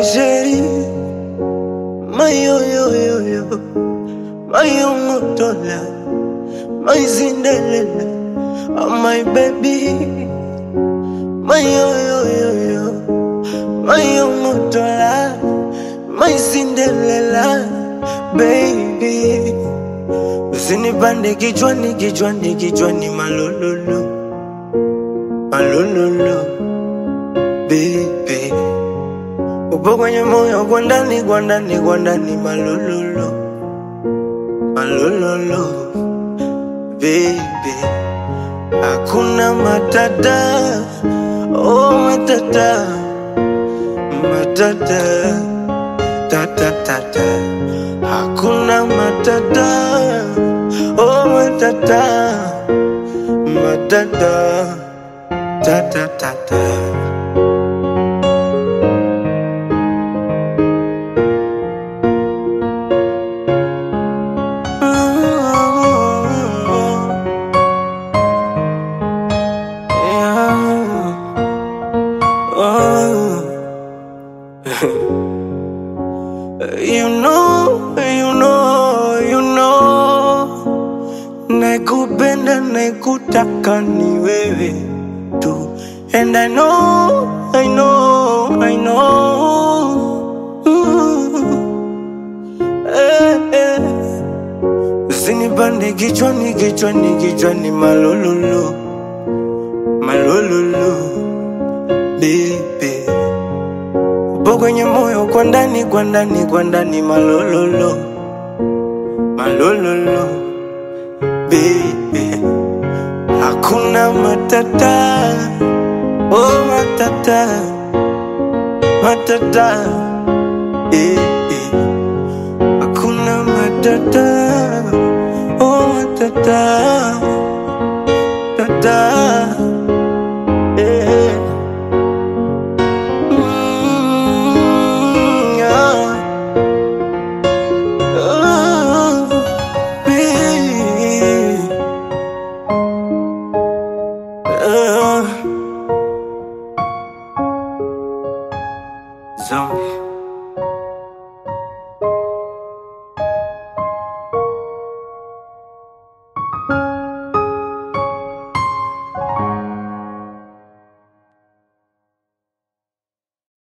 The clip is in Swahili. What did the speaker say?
chérie, my yo yo yo yo, my yo motola, my Cinderella, oh my baby, my yo yo yo yo, my yo motola, my Cinderella, baby. Usinipande kichwani kichwani kichwani malololo, malololo, baby. Upo kwenye moyo kwa ndani kwa ndani kwa ndani malololo malololo baby hakuna matata oh matata matata tata tata hakuna matata oh matata matata tata tata You know, you know, you know, nakupenda nakutaka ni wewe tu, and I know, I know, I know. Ooh, eh, eh. Usinipande kichwani kichwani kichwani malololo malololo baby upo kwenye moyo kwa ndani kwa ndani kwa ndani malololo malololo baby hakuna matata oh matata matata eh, eh. hakuna matata oh matata tata